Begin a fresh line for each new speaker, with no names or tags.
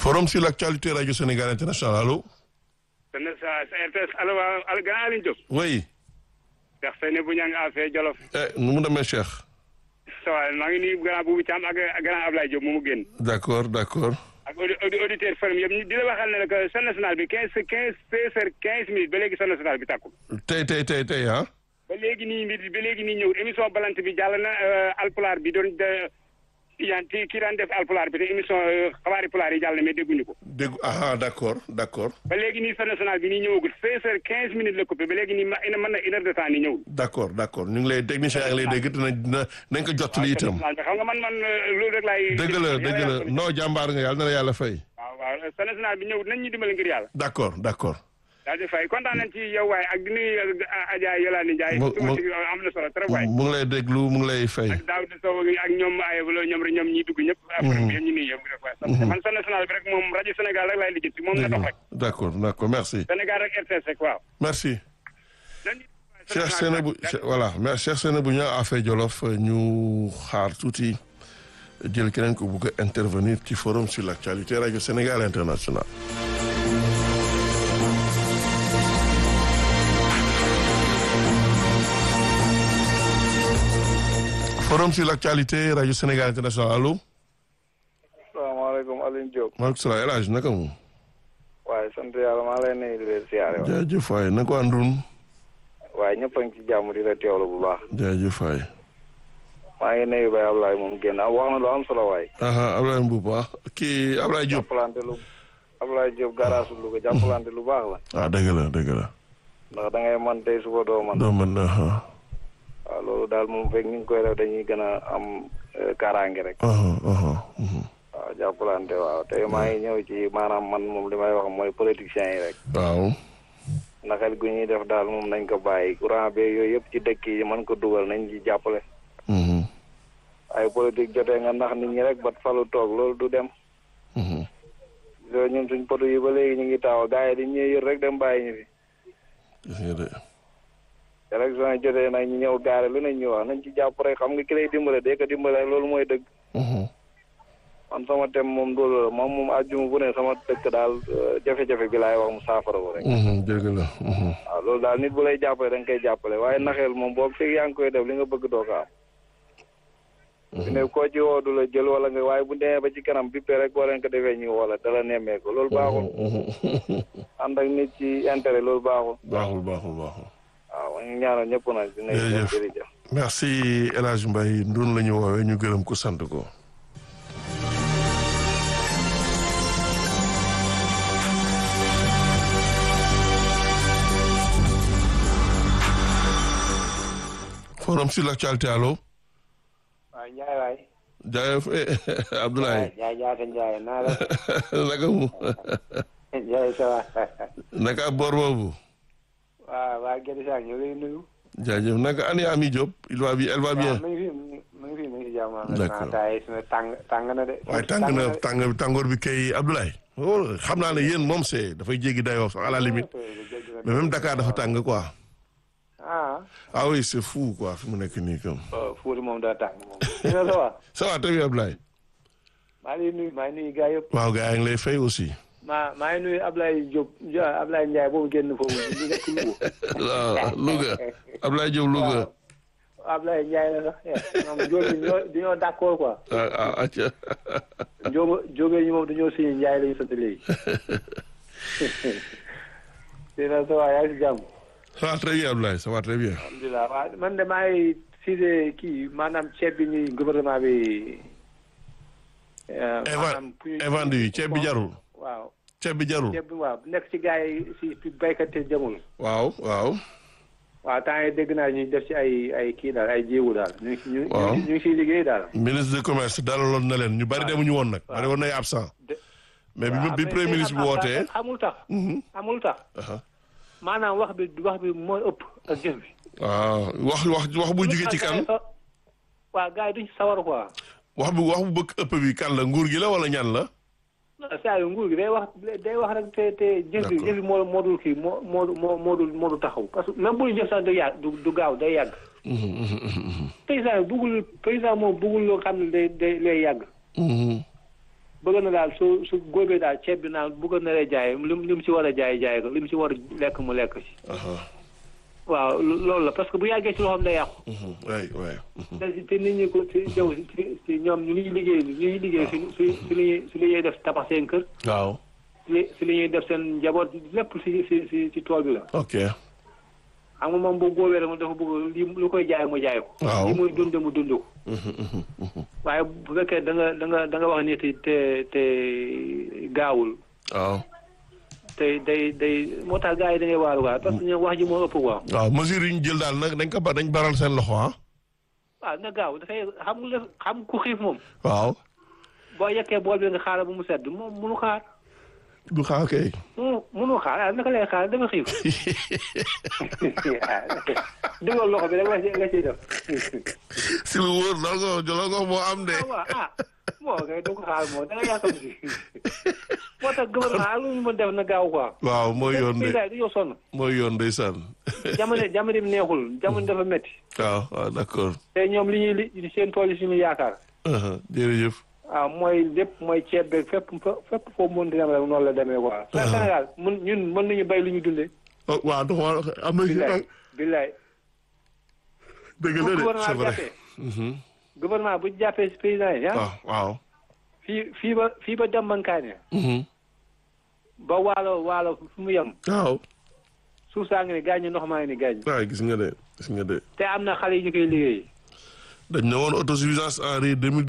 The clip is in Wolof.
forum sur l'actualité radio Sénégal international allo.
kon nag sa sa RTS allo waa al grand Aliou Diop.
oui.
Cheikh Seyni bu ñang affaire Jolof.
eh nu mu demee Cheikh.
ça va maa ngi nuyu grand Boubou Thiam ak grand Ablaye Diop mu mu génn.
d'accord d'accord.
ak audi audi auditeur ferme yëpp ñu di la waxal ne la que Sen National bi quinze quinze seize heures quinze minutes ba léegi Sen National bi tàkkul.
tey tey tey tey ah.
ba léegi nii mbir ba léegi nii ñëw émission balante bi jàll na alpulaar bi doon de yan kii kii daan def alpulaar bi te émission xabaari pulaar yi jàll na mais dégguñu ko.
dégg ah d'accord d'accord.
ba léegi nii Sen National bi nii ñëwagul seize heures quinze minutes la coupé ba léegi nii ma mën na une heure de temps nii ñëwul.
d'accord d'accord ñu ngi lay technicien yaa ngi lay dégg dina dina nañ ko jottali itam.
xam nga man man loolu rek laay.
dëgg la dëgg la non jàmbaar nga yàlla na la yàlla fay.
waaw waaw Sen National bi ñëw nañ ñu dimbali ngir yàlla.
d'accord d'accord.
daal di fay kontaan nañ ci yow waaye ak di nuyu Adja Yolande Ndiaye.
mu mu
am na solo trop waay.
mu ngi lay déglu mu ngi lay fay.
ak Daouda Sow ak ñoom ay ñoom rek ñoom ñi dugg ñëpp. après ñu nuyu yëpp rek waay. man Sen National bi rek moom rajo Sénégal rek laay lijjanti moom na dox rek.
d'accord d'accord merci.
Sénégal rek RTS rek waaw.
merci. Cheikh Seynabou voilà merci Cheikh Seynabou ñaa affaire Jolof ñu xaar tuuti jël keneen ko bugg a intervenir ci forum sur l'actualité rajo Sénégal international. forum sur l'actualité rajo Sénégal international allo.
salaamaaleykum Alioune Diop.
maaleykum salaam El Hadj naka mu.
waaye sant yàlla maa lay nuyu di leen siyaare waay.
jaajëf waay na ko àndun.
waaye ñëpp a ngi ci jàmm di la teewlu bu baax.
jaajëf waay.
maa ngi nuyu Baye Ablaye moom génn wax na lu am solo waay.
aha Ablaye Mbuup ah kii Ablaye Diop.
jàppalante lu Ablaye Diop garaasu Louga jàppalante lu baax la.
ah dëgg la dëgg la.
ndax da ngay man tey suba doo man.
doo mën aha
waaw loolu daal moom fekk ñu ngi koy def dañuy gën a am kaaraange rek.
aha aha mhm.
waaw jàppalante waaw tey maa ngi ñëw ci maanaam man moom li may wax mooy politiciens yi rek.
waaw.
naxal gu ñuy def daal moom nañ ko bàyyi courant be yooyu yëpp ci dëkk yi mën ko dugal nañ ci jàppale.
mhm
ay politique jotee nga nax nit ñi rek bat falu toog loolu du dem.
mhm
loolu ñun suñ poto yi ba léegi ñu ngi taw gars yi di ñëw yër rek dem bàyyi ñu fi.
gis nga de.
élection yi jotee nag ñu ñëw gaare lu ne ñu wax nañ ci jàpp rek xam nga ki lay dimbale dee ko dimbale loolu mooy dëgg.
mhm
man sama tem moom loolu la moom moom àjjuma bu ne sama dëkk daal jafe-jafe bi laay wax mu saafara ko rek.
mhm dëgg la. mhm
waaw loolu daal nit bu lay jàppale da nga koy jàppale waaye naxeel moom boobu fekk yaa ngi koy def li nga bëgg doo ko am. fi ne koo ci woo du la jël wala nga waaye bu demee ba ci kanam bippe rek boo leen ko defee ñu woo la dala nemmee ko loolu baaxul. ànd ak nit ci intérêt loolu baaxul.
baaxul baaxul baaxul.
waaw ñu ñaanal ñëpp nag. dinañ
jërëjëf
jërëjëf.
merci El Hadj Mbaye ndun la ñu woowee ñu gërëm ko sant ko. forum sur l'actualité allo.
waaw Ndiaye waay.
jaajëf Abdoulaye.
Ndiaye jaata Ndiaye naa la.
naka mu.
Ndiaye ça va.
naka boor boobu.
waaw waa Gédé Sarr ñu ngi lay nuyu.
jaajëf naka ani Ami Diop il va bien elle va bien.
waaw mi ngi fi mi ngi fi mi ngi fi jàmm.
D'accord.
taay suñu tàng tàng na de.
waaye tàng na tàng tàngoor bi kay Abdoulaye. oh xam naa ne yéen moom c'est dafay jéggi dayoo sax à la limite mais même Dakar dafa tàng quoi.
ah.
ah oui c'est fou quoi fi mu nekk nii comme.
Fouti moom daa tàng moom. dina la waa.
ça va très bien Abdoulaye.
maa ngi lay nuyu maa ngi nuyu gars yëpp.
waaw gars yi ngi lay fay aussi.
maa maa ngi nuyu Ablaye Diop Ablaye Ndiaye boobu génn foofu ñu nekk Louga.
waaw Louga Abdoulaye Diop Louga.
waaw Ablaye Ndiaye la sax ñoom Diop yi ñoo dañoo d'accord quoi.
ah ah acca.
Diop Diop yi moom dañoo signé Ndiaye la ñu sant léegi. dina sa waa yaa ngi si jàmm.
ça va très bien Abdoulaye ça va très bien.
alhamdulilah waaw man de maa ngi cisé kii maanaam ceeb bi ñuy gouvernement bi. euh, maanaam pu-
invendu yi ceeb bi jarul.
waaw
ceeb bi jarul.
ceeb bi waaw nekk ci gars yi si fi béykat yi jamul.
waaw waaw.
waaw temps yii dégg naa ñuy def ci ay ay kii daal ay jéegu daal ñu ngi ñu
Waaw.
ñu ngi siy liggéey daal.
ministre du commerce dalaloon na leen ñu bari demuñu woon nag. bari woon nay absent.
de-
mais bi
waaw,
bi
mais
premier
tey
ministre bi
am-
wootee.
amul tax.
Mhm.
amul tax
aha.
maanaam wax bi wax bi mooy ëpp ak jëf bi.
waaw wax wax wax bu jugee ci kan.
waaw gars yi duñ ci sawar quoi.
wax bu wax bu bëgg ëpp bi kan la nguur gi la wala ñan la.
non saa yu nguur gi day wax day wax rek te te jëf bi
D'accord.
jëf bi moo moo dul kii moo moo moo moo dul moo dul taxaw parce que même bu ñu jëf sax day yàgg du du gaaw day yàgg.
Mhm, mhm, mhm,
président bi bëggul président moom bëggul loo xam ne day day lay yàgg.
mhm.
bëgg bëgg na daal su su góobee daal ceeb bi naan bëgg na lay jaay lim lim ci war a jaay jaay ko lim ci war a lekk mu lekk ci.
aha
waaw loolu la parce que bu yàggee ci loxoom day yàqu.
mhm, waay waay mhm.
te te nit ñi ko ci jaww ci ci ñoom ñu ngi liggéey ñu ngi liggéey si si si li ñuy si li ñuy def tabax seen kër
waaw
si li si li ñuy def seen njaboot lépp si si si ci tool bi la.
ok
xam nga moom bu góobee rek moom dafa bëgg li lu koy jaay mu jaay ko.
Waaw.
li muy dund mu dund ko.
Mhm, mhm, mhm.
waaye bu fekkee da nga da nga da nga wax nit yi te te gaawul
waaw
te day day moo tax gars yi da ngay waaru waa parce que ñoom wax ji moo ëpp quoi.
waaw mesure yi ñu jël daal nag dañ ko ba dañ baral seen loxo ah
waaw na gaaw dafay xam nga xam ku xiif moom
waaw
boo yekkee bool bi nga xaaral ba mu sedd moom munu xaar
du xaar kay
munu munu xaar ah naka lay xaar dafa xiif dugal loxo bi rek la ci la ciy def
si lu wóor loolu nga loolu nga moo am de
ah waaw ah moo kay du ko xaar moom da nga yaakaar si moo tax gouvernement ak lu ñu mën def na gaaw quoi.
waaw mooy yoon de
daal dañoo sonn
mooy yoon ndeysaan
jamono jamono bi neexul jamono dafa métti
waaw waaw d'accord
te ñoom li ñuy li seen tool yi suñu yaakaar
aha jërëjëf
waaw mooy lépp mooy ceeb beeg fépp fépp foo mën di dem rek noonu la demee quoi. Sénégal mun ñun mën nañu bay lu ñu dundee.
oh waaw dafa war am na
billaay billaay
dëgg
bu
la de c'est
gouvernement bi
vrai
jàppee
Mhm.
gouvernement bu jàppee si paysan yi ah
waaw waaw
fii fii ba fii ba dembankaane
Mhm.
ba waalo waalo fu mu yem
waaw
suuf saa ngi ni gaañ ndox maa ngi ni gaañ
waaw gis nga de gis nga de
te am na xale yi ñu koy liggéey
dañ ne woon autosuffisance en riz 2010